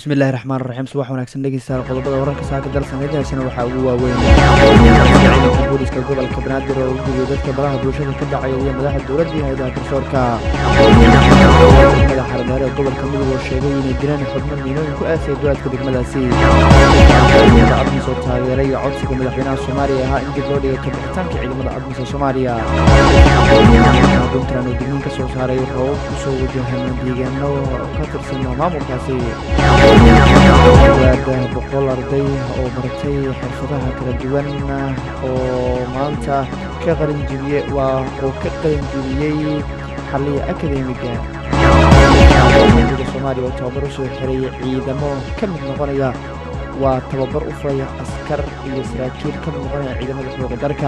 bismillahi raxmaan raxiim subax wanaagsan dhegeystayaal qodobada wararka saaka dalsanadihaasina waxaa ugu waaweyn booliska gobolka banaadir oo u gudiyay dadka baraha bulshada ka dhacaya iyo madaxda dowladda iyo hay-adaha garsoorka madaxa xarmeere ee gobolka mudug oo sheegay inay diraan xubno miinooyin ku aasay duwaadka degmadaasi ciidamada admis oo taageeray codsiga madaxweynaha soomaaliya ahaa in dib loo dhigay kabixitaanka ciidamada admis ee soomaaliya puntland oo digniin ka soo saaray roobab kusoo wajahan deegaano ka tirsan maamulkaasi waada boqol arday oo baratay xirfadaha kala duwan oo maanta ka qalinjibiye waa oo ka qalinjibiyey xaliya akademiga da soomaaliya oo tababar usoo xiray ciidamo ka mid noqonaya waa tababar u furaya askar iyo saraakiil ka mid noqonaya ciidamada xooga dalka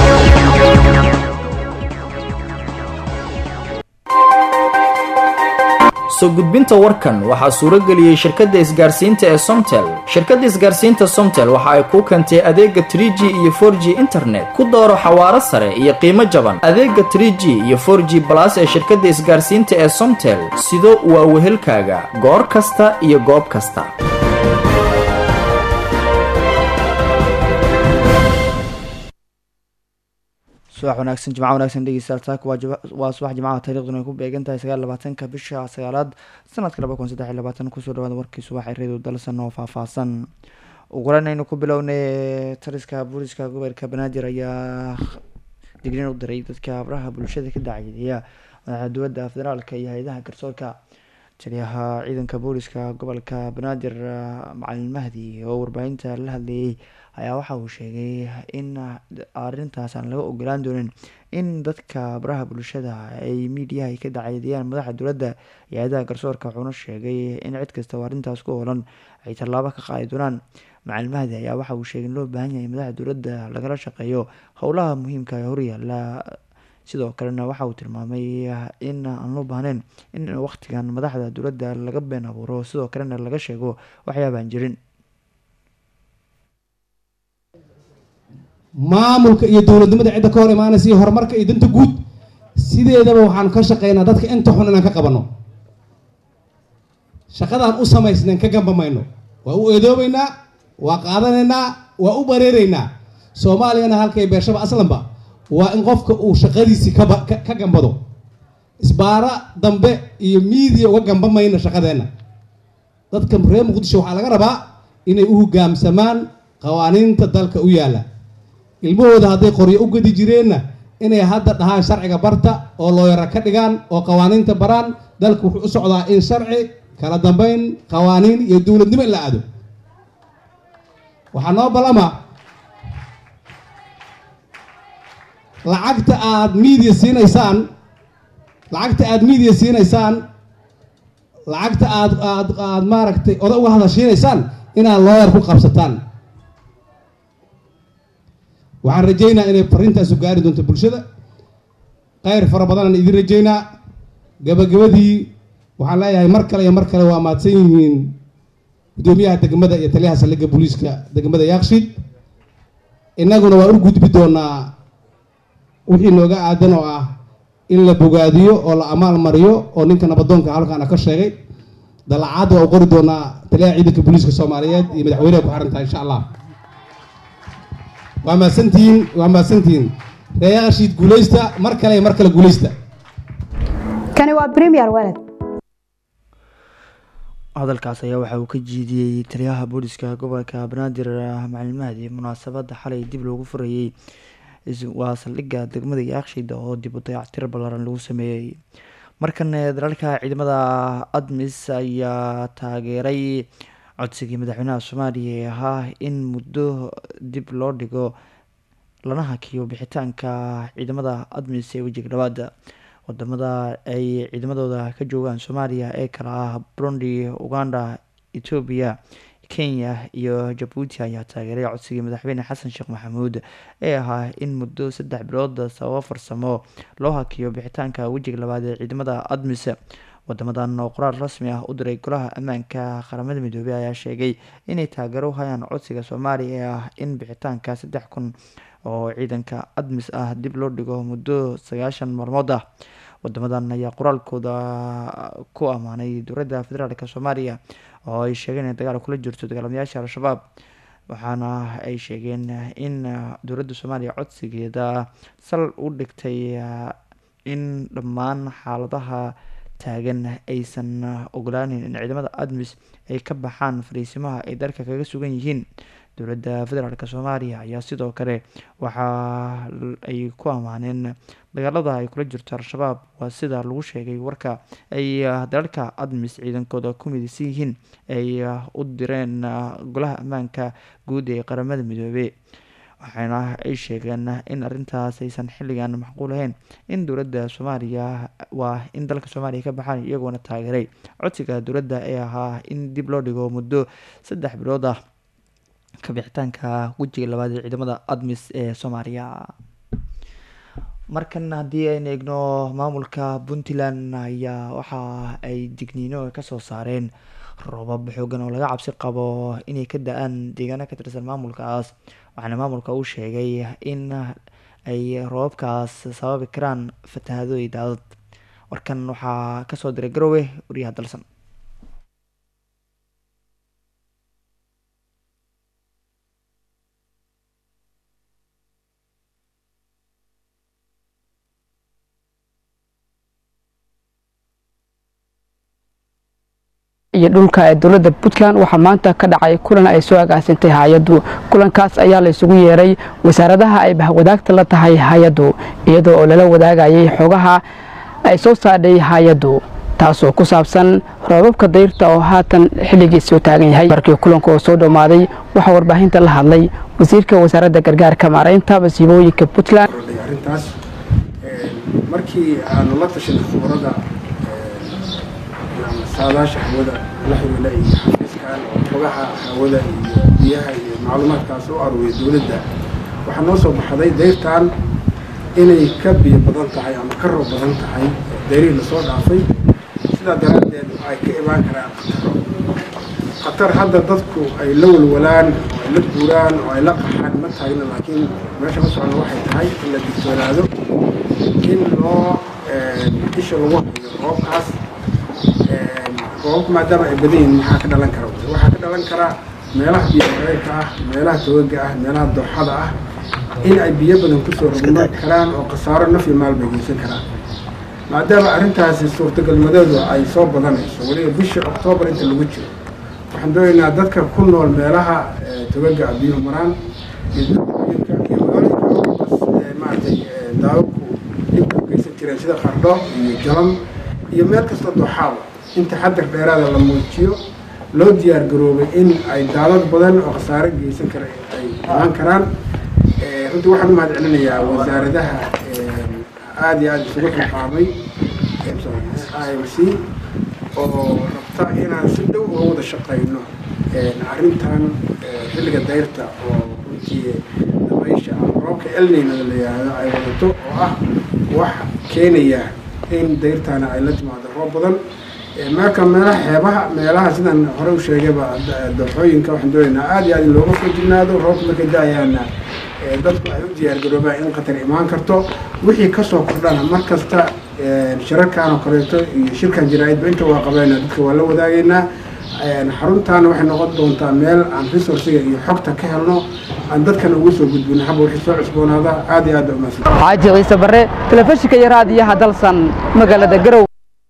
soo gudbinta warkan waxaa suuro geliyey shirkadda isgaarsiinta ee somtel shirkadda isgaarsiinta somtel waxa ay kuu keentay adeega tr g iyo for g internet ku dooro xawaaro sare iyo qiimo jaban adeega tr g iyo for g balas ee shirkadda isgaarsiinta ee somtel sido waa wehelkaaga goor kasta iyo goob kasta subax wanaagsan jimca wanaagsan dhegeystayaal taak waa subax jimcaha taariikhduna ay ku beegan tahay sagaal labaatanka bisha sagaalaad sanadka laba kun saddex iyo labaatan kusoo dhawaada warkii subax ee reedo dalsan oo faahfaahsan uguran aynu ku bilownay taliska booliska gobolka banaadir ayaa digniin u diray dadka abraha bulshada ka dacayeeya madaxa dowladda federaalka iyo hay-adaha garsoorka taliyaha ciidanka booliska gobolka banaadir macalin mahdi oo warbaahinta la hadlayay ayaa waxa uu sheegay in arintaas aan laga ogolaan doonin in dadka baraha bulshada ay miidiyaha ay ka dacaydiyaan madaxa dowladda iyo hay-adaha garsoorka wuxuuna sheegay in cid kasta oo arrintaas ku hoolan ay tallaabo ka qaadi doonaan macalin mahdi ayaa waxa uu sheegay in loo baahan yahay madaxa dowladda lagala shaqeeyo howlaha muhiimka ee horyaala sidoo kalena waxa uu tilmaamay in aan loo baahneyn in waqtigan madaxda dowladda laga been abuuro sidoo kalena laga sheego waxyaabaan jirin maamulka iyo dowladnimada cidda ka hor imaanaysa iyo horumarka iyo danta guud sideedaba waxaanu ka shaqeynaa dadka inta xun inaan ka qabanno shaqadaan u samaysnayn ka gamba mayno waa u eedoobaynaa waa qaadanaynaa waa u bareeraynaa soomaaliyana halkay beershaba aslanba waa in qofka uu shaqadiisii kaba ka gambado isbaara dambe iyo miidiya uga gamba mayno shaqadeenna dadka reer muqdisho waxaa laga rabaa inay u hogaamsamaan qawaaniinta dalka u yaalla ilmahooda hadday qoryo u gedi jireenna inay hadda dhahaan sharciga barta oo looyara ka dhigaan oo qawaaniinta baraan dalka wuxuu u socdaa in sharci kala dambeyn qawaaniin iyo dowladnimo in la aado waxaa noo ballama lacagta aada miidiya siinaysaan lacagta aada miidiya siinaysaan lacagta aad aad aada maaragtay oda uga hadashiinaysaan inaad looyar ku qabsataan waxaan rajaynaa inay farintaasu gaari doonto bulshada kheyr fara badanaan idin rajaynaa gabagabadii waxaan leeyahay mar kale iyo mar kale waa mahadsan yihiin guddoomiyaha degmada iyo taliyaha saldhigga booliiska degmada yaaqshiid innaguna waa u gudbi doonaa wixii nooga aadan oo ah in la bogaadiyo oo la amaal mariyo oo ninka nabadoonka halkaana ka sheegay dalacaad waa u qori doonaa taliyaha ciidanka booliiska soomaaliyeed iyo madaxweyneha ku xirantaha insha allah waa mahadsantihiin waa mahadsantihiin reeyaashiid guulaysta mar kale iyo mar kale guulaysta kani waa premier walad hadalkaas ayaa waxa uu ka jiidiyey taliyaha booliska gobolka banaadir macalin mahdi munaasabada xalay dib loogu furayey waa saldhigga degmada yaaqshida oo dib u dayactir ballaaran lagu sameeyey markan dalalka ciidamada admis ayaa taageeray codsigii madaxweynaha soomaaliya ee ahaa in muddo dib loo dhigo lana hakiyo bixitaanka ciidamada admis ee wejiga dhawaada wadamada ay ciidamadooda ka joogaan soomaaliya ee kala ah burundi uganda etoobiya kenya iyo jabuuti ayaa taageeray codsigii madaxweyne xasan sheekh maxamuud ee ahaa in muddo saddex bilood sababo farsamo loo hakiyo bixitaanka wejiga labaad ee ciidamada admis wadamadan oo qoraal rasmi ah u diray golaha ammaanka qaramada midoobey ayaa sheegay inay taageero u hayaan codsiga soomaaliya ee ah in bixitaanka saddex kun oo ciidanka admis ah dib loo dhigo muddo sagaashan maalmood ah wadamadan ayaa qoraalkooda ku ammaanay dowladda federaalk soomaaliya oo ay sheegeen in dagaal kula jirto dagaalamayaasha al-shabaab waxaana ay sheegeen in dowladda soomaaliya codsigeeda sal u dhigtay in dhammaan xaaladaha taagan aysan ogolaaneyn in ciidamada admis ay ka baxaan fariisimaha ay dalka kaga sugan yihiin dowladda federaalk soomaaliya ayaa sidoo kale waxa ay ku ammaaneen dagaalada ay kula jirto al-shabaab waa sida lagu sheegay warka ay dalalka admis ciidankooda ku midaysan yihiin ay u direen golaha ammaanka guud ee qaramada midoobey waxaana ay sheegeen in arrintaas aysan xilligan macquul ahayn in dowladda soomaaliya waa in dalka soomaaliya ka baxaan iyagoona taageeray codsiga dowladda ee ahaa in dib loo dhigo muddo saddex bilood ah kabixitaanka wejiga labaad ee ciidamada admis ee soomaaliya markan haddii aynu eegno maamulka puntland ayaa waxa ay digniino kasoo saareen roobab xoogan oo laga cabsi qabo inay ka da-aan deegaano ka tirsan maamulkaas waxaana maamulka uu sheegay in ay roobabkaas sababi karaan fatahado iyo daadad warkan waxaa kasoo diray garowe wariyaha dalsan iyo dhulka ee dowladda puntland waxaa maanta ka dhacay kulan ay soo agaasintay hay-addu kulankaas ayaa la isugu yeeray wasaaradaha ay bahwadaagta la tahay hay-addu iyadoo oo lala wadaagayay xogaha ay soo saadhay hay-addu taasoo ku saabsan roobabka dayrta oo haatan xilligii soo taagan yahay markii kulanka oo soo dhammaaday waxaa warbaahinta la hadlay wasiirka wasaaradda gargaarka maaraynta masiibooyinka puntland arrintaas markii aanu la tashanay khubarada saadaasha hawada la xiriila iyo xafiiskan oo xogaha hawada iyo biyaha iyo macluumaadkaas u aruuriya dowladda waxaa noo soo baxday dayrtan inay ka biyo badan tahay ama ka roob badan tahay dayrihii lasoo dhaafay sidaa daraaddeed ay ka imaan karaan khataro khatar hadda dadku ay la walwalaan oo ay la guuraan oo ay la qaxaan ma taagna laakiin meesha ka socda waxay tahay in la digtoonaado in loo isha lagu hayo roobkaas roobabka maadaama ay badan yihiin maxaa ka dhalan kara waxaa ka dhalan karaa meelaha biyo mareerka ah meelaha tooga ah meelaha dooxada ah in ay biyo badan kusoo rogman karaan oo khasaaro naf iyo maal bay geysan karaan maadaama arrintaasi suurtagalnimadeedu ay soo badanayso weliba bisha oktoobar inta lagu jiro waxaan doonaynaa dadka ku nool meelaha togaga ah biyuhu maraan iyo dadka iyo magaalooyinka bas maaragtay daawabku dhibka u geysan jireen sida qardho iyo jalam iyo meel kasta dooxaaba in taxadar dheeraada la muujiyo loo diyaar garoobay in ay daadad badan oo khasaare geysan kara ay imaan karaan runtii waxaan u mahad celinayaa wasaaradaha aada iyo aada isugu xilqaamay m c oo rabta inaan si dhow uga wada shaqayno arrintan xilliga dayrta oo runtii dabaysha roobka elnaynada la yidhaahdo ay wadato oo ah wax keenaya in dayrtaana ay la timaado roob badan marka meelaha xeebaha meelaha sidaan hore u sheegayba dooxooyinka waxaan doonaynaa aada iyo aad in looga foojignaado roobka markay da-ayaana dadku ay u diyaargaroobaan in khatar imaan karto wixii kasoo kordhana mar kasta shirarkan oo kaleeto iyo shirkan jaraa-idba inta waa qabeyna dadka waa la wadaagaynaa xaruntaana waxay noqon doontaa meel aan resourciga iyo xogta ka helno aan dadkana ugu soo gudbino haba wixii soo cusboonaada aada iyo aad ba umaasan xaaji ciise barre telefishinka iyo raadiyaha dalsan magaalada garow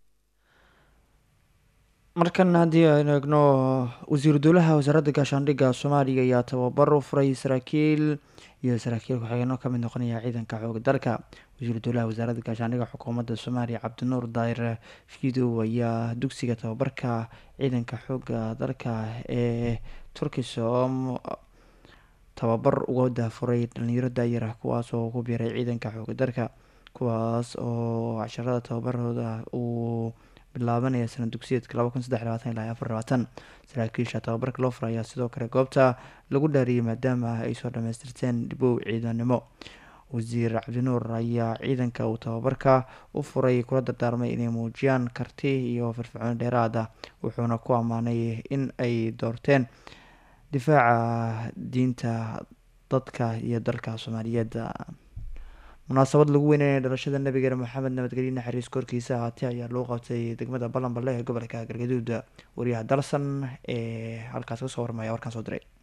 markan haddii aynu eegno wasiiru dowlaha wasaaradda gaashaandhigga soomaaliya ayaa tababar u furay saraakiil iyo saraakiil ku-xigeenoo kamid noqonaya ciidanka xooga dalka wasiiru dowlaha wasaaradda gaashaandhigga xukuumadda soomaaliya cabdinuur daayir fidow ayaa dugsiga tababarka ciidanka xooga dalka ee turkisom tababar uga daafuray dhalinyaro daayir ah kuwaas oo ku biiray ciidanka xooga dalka kuwaas oo casharada tababarooda uu bilaabanaya sana dugsiyeedka laba kun saddex labaatan ilaa afar labaatan saraakiisha tababarka loo furay ayaa sidoo kale goobta lagu dhaariyay maadaama ay soo dhamaystirteen dhibow ciidanimo wasiir cabdinuur ayaa ciidanka uu tababarka u furay kula dardaarmay inay muujiyaan karti iyo firfircooni dheeraad ah wuxuuna ku ammaanay in ay doorteen difaaca diinta dadka iyo dalka soomaaliyeed munaasabad lagu weynanaya dhalashada nabigeena maxamed nabadgelye naxariis korkiisa ahaatee ayaa loo qabtay degmada balanballe ee gobolka galgaduud wariyaha dalsan ee halkaas kasoo warmaya warkaan soo diray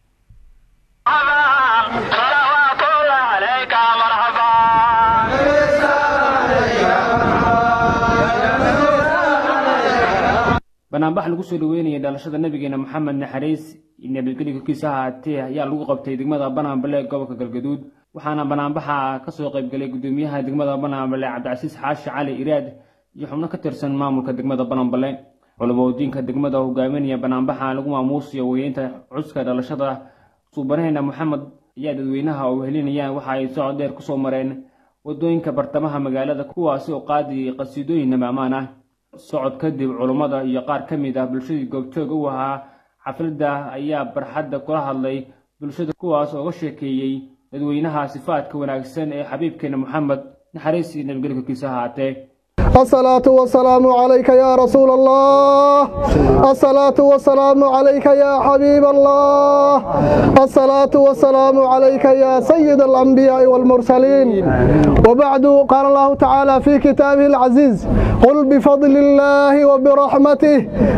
banaanbax lagu soo dhaweynayay dhalashada nabigeena maxamed naxariis nabadgelyo korkiisa ahaatee ayaa lagu qabtay degmada banaanbale ee gobolka galgaduud waxaana banaanbaxa kasoo qaybgalay gudoomiyaha degmada banaanbale cabdicasiis xaashi cali iraad iyo xubno ka tirsan maamulka degmada banaanbale culumodiinka degmada hogaaminaya banaanbaxa lagu maamuusiyo weyeynta cuska dhalashada suubanaheena maxamed ayaa dadweynaha oo wehelinayaan waxa ay socod dheer kusoo mareen wadooyinka bartamaha magaalada kuwaasi oo qaadiyay qasiidooyin namamaan ah socod kadib culummada iyo qaar ka mid ah bulshadii goobjoog u ahaa xafladda ayaa barxadda kula hadlay bulshada kuwaas ooga sheekeeyey dadweynaha sifaadka wanaagsan ee xabiibkeena moxamed naxariis iyo nabadgelyo korkiisa ahaatee الصلاة والسلام عليك يا رسول الله الصلاة والسلام عليك يا حبيب الله الصلاة والسلام عليك يا سيد الأنبياء والمرسلين وبعد قال الله تعالى في كتابه العزيز قل بفضل الله وبرحمته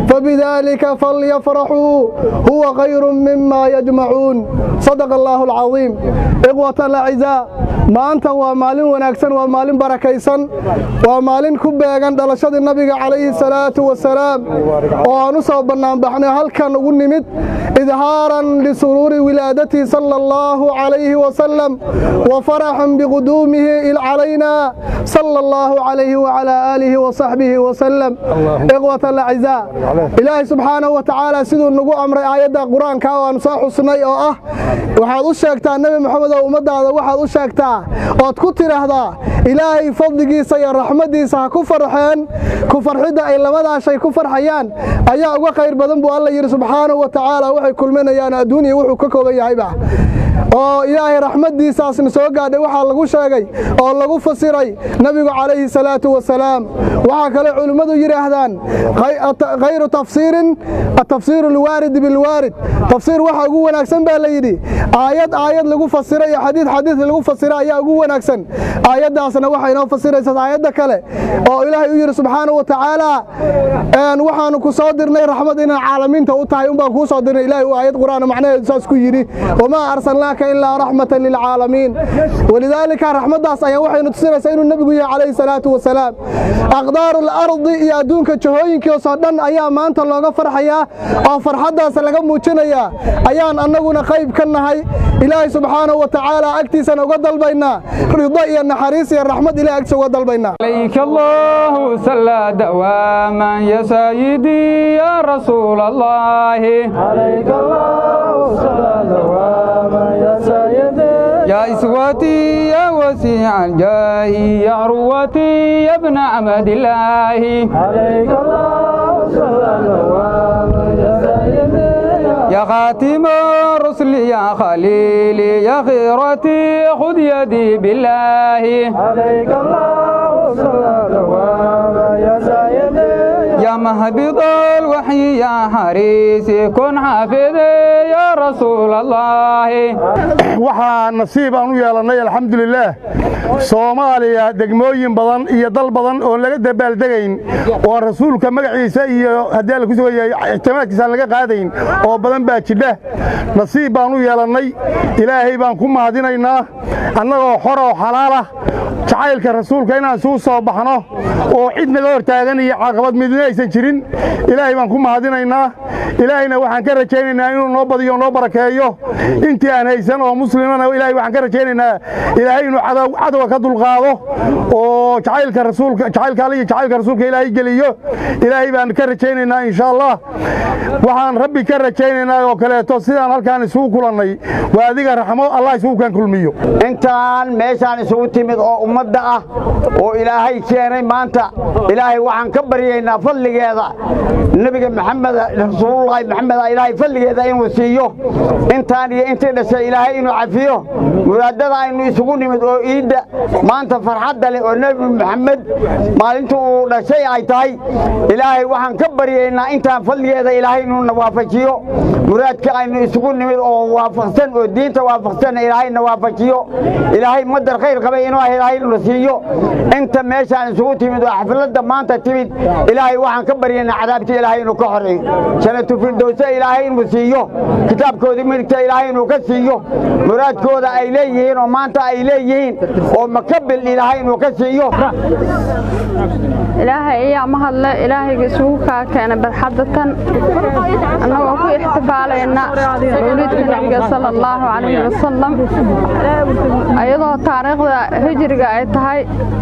فبذلك فليفرحوا هو خير مما يجمعون صدق الله العظيم إخوة الأعزاء ما أنت ومالين ونكسن ومالين بركيسن ومالين ku beegan dhalashadii nabiga calayhi salaatu wasalaam oo aan u soo bannaanbaxnay halkan ugu nimid idhaaran lisuruuri wilaadatii sala allahu calayhi wasalam wa faraxan biquduumihi calayna sala allahu calayhi wacalaa aalihi wasaxbihi wasalam ikhwata alacizaa ilaahay subxaanahu wa tacaala siduu nagu amray aayadda qur-aanka oo aan soo xusnay oo ah waxaad u sheegtaa nebi moxamed oo ummaddaada waxaad u sheegtaa ood ku tidhaahdaa ilaahay fadligiisa iyo raxmaddiisa ha ku farxeen ku farxidda ay labadaa shay ku farxayaan ayaa uga khayr badan buu alla yidhi subxaanahu wa tacaala waxay kulminayaan adduuniya wuxuu ka kooban yahayba oo ilaahay raxmaddiisaasna soo gaadhay waxaa lagu sheegay oo lagu fasiray nebigu calayhi salaatu wasalaam waxaa kale culimmadu yidhaahdaan khayru tafsiirin atafsiiru alwaarid bilwaarid tafsiir waxa ugu wanaagsan baa la yidhi aayad aayad lagu fasira iyo xadiid xadiid lagu fasira ayaa ugu wanaagsan aayaddaasna waxay inoo fasiraysaa aayadda kale oo ilaahay u yidhi subxaanahu wa tacaala waxaanu ku soo dirnay raxmad inaan caalamiinta u tahay unbaan kuu soo dirnay ilaahay uu aayad qur'aan macnaheedu saas ku yidhi wamaa arsalnaaka ilaa raxmatan lilcaalamiin walidaalika raxmaddaas ayaa waxaynu tusinaysaa inuu nebigu yahay calayhi salaatu wasalaam aqdaaru alardi iyo adduunka jahooyinkiisoo dhan ayaa maanta looga farxayaa oo farxaddaas laga muujinayaa ayaan annaguna qayb ka nahay ilaahay subxaanahu wa tacaala agtiisana uga dalbaynaa rido iyo naxariis iyo raxmad ilahay agtiisa uga dalbaynaa عليك الله صلى دواما يا سيدي يا رسول الله عليك الله صلى دواما يا سيدي يا إسوتي يا وسيع الجاه يا عروتي يا ابن عبد الله عليك الله صلى دواما يا سيدي يا خاتم الرسل يا خليلي يا خيرتي خذ يدي بالله عليك الله يا مهبط الوحي يا حريسي كن حافظي يا رسول الله waxaa nasiib aan u yeelannay alxamdulilaah soomaaliya degmooyin badan iyo dal badan oon laga dabaaldegayn oo rasuulka magaciisa iyo haddii alla ku sugaya ixtimaadkiisa aan laga qaadayn oo badan baa jidha nasiib baan u yeelannay ilaahay baan ku mahadinaynaa annagoo xor oo xalaalah jacaylka rasuulka inaan isugu soo baxno oo cid naga hortaagan iyo caqabad midna aysan jirin ilaahay baan ku mahadinaynaa ilaahayna waxaan ka rajaynaynaa inuu noo badiyo noo barakeeyo intii aan haysan oo muslimana ilaahay waxaan ka rajaynaynaa ilaahay inuu cadowga ka dulqaado oo jacaylka rasuulka jacaylka alle iyo jacaylka rasuulka ilaahay geliyo ilaahay baan ka rajaynaynaa insha allah waxaan rabbi ka rajaynaynaa oo kaleeto sidaan halkaan isugu kulannay waa adiga raxmo allah isugu kan kulmiyo intaan meeshaan isugu timid oo ummadda ah oo ilaahay keenay maanta ilaahay waxaan ka baryaynaa fadligeeda nebiga maxamed rasuulullaahi maxamed ilaahay fadligeeda inuu siiyo intaan iyo intii dhashay ilaahay inuu cafiyo muraadada aynu isugu nimid oo iidda maanta farxadda leh oo nebi maxamed maalinta uu dhashay ay tahay ilaahay waxaan ka baryaynaa intaan fadligeeda ilaahay inuuna waafajiyo muraadka aynu isugu nimid oo waafaqsan oo diinta waafaqsan ilaahayna waafajiyo ilaahay madar khayr qabay inuu ilaahay na siiyo inta meeshaan isugu timid oo xafladda maanta timid ilaahay waxaan ka baryaynaa cadaabta ilaahay inuu ka xoreeyo janatu firdowsa ilaahay inuu siiyo kitaabkoodii midigta ilaahay inuu ka siiyo muraadkooda ay leeyihiin oo maanta ay leeyihiin oo makabil ilaahay inuu ka siiyo ilaahay ayaa mahadle ilaahayga isugu kaa keena barxadda tan annagoo ku ixtifaalayna mawliidka nebiga sala allahu calayhi wasalam iyadoo taariikhda hijriga ay tahay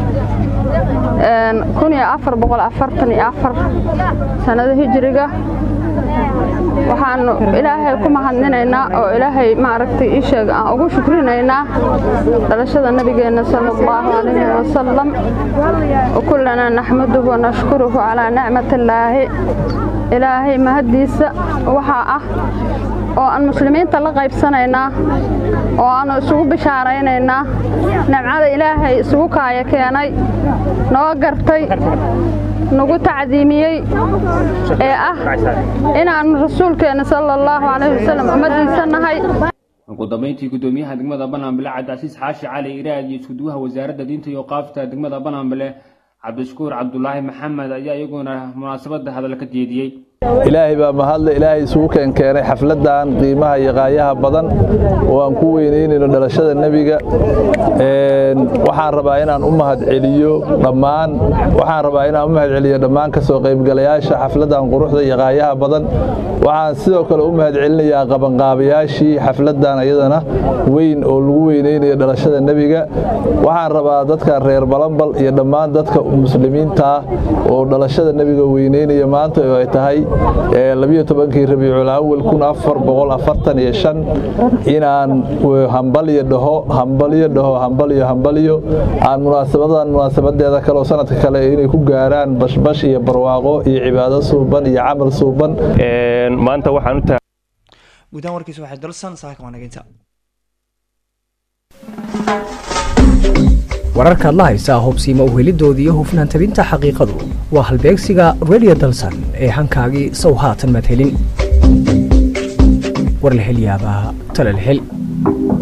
kun iyo afar boqol afartan iyo afar sannada hijriga waxaanu ilaahay ku mahadninaynaa oo ilaahay maaragtay ii sheeg aan ugu shukrinaynaa dhalashada nabigeenna sala allahu calayhi wasalam wakullanaa naxmaduhu wanashkuruhu calaa nicmatillaahi ilaahay mahaddiisa waxaa ah oo aan muslimiinta la qaybsanaynaa oo aanu isugu bishaaraynaynaa nimcada ilaahay isugu kaaya keenay noo gartay nagu tacdiimiyey ee ah inaannu rasuulkeenna sala allahu calayhi wasalam ummaddiisa nahay ugu dambeyntii gudoomiyaha degmada banaanbile cabdicasiis xaashi cali iraad iyo iskuduwaha wasaaradda diinta iyo qaafta degmada banaanbile cabdishakuur cabdulaahi maxamed ayaa iyaguna munaasabadda hadal ka jeediyey ilaahay baa mahadle ilaahay isugu keenkeenay xafladdan qiimaha iyo qaayaha badan oo aan ku weynaynayno dhalashada nebiga waxaan rabaa inaan u mahad celiyo dhammaan waxaan rabaa inaan u mahad celiyo dhammaan ka soo qaybgalayaasha xafladdan quruxda iyo qaayaha badan waxaan sidoo kale u mahad celinayaa qabanqaabayaashii xafladdan iyadana weyn oo lagu weynaynayo dhalashada nebiga waxaan rabaa dadka reer balambal iyo dhammaan dadka muslimiinta ah oo dhalashada nebiga weynaynaya maanta oo ay tahay labiyo tobankii rabiicul awal kun afar boqol afartan iyo shan inaan hambalyo dhaho hambalyo dhaho hambalyo hambalyo aan munaasabadan munaasabadeeda kaleoo sanadka kale inay ku gaaraan bashbash iyo barwaaqo iyo cibaado suuban iyo camal suuban maanta waxaan u tahay guudahaan warkiisa waxay dalsan saaka wanaginta wararkaad la haysaa hubsiima uhelidooda iyo hufnaan tabinta xaqiiqadu waa halbeegsiga redio dalsan ee hankaagii sow haatan madhelin war la hel yaabaa talal hel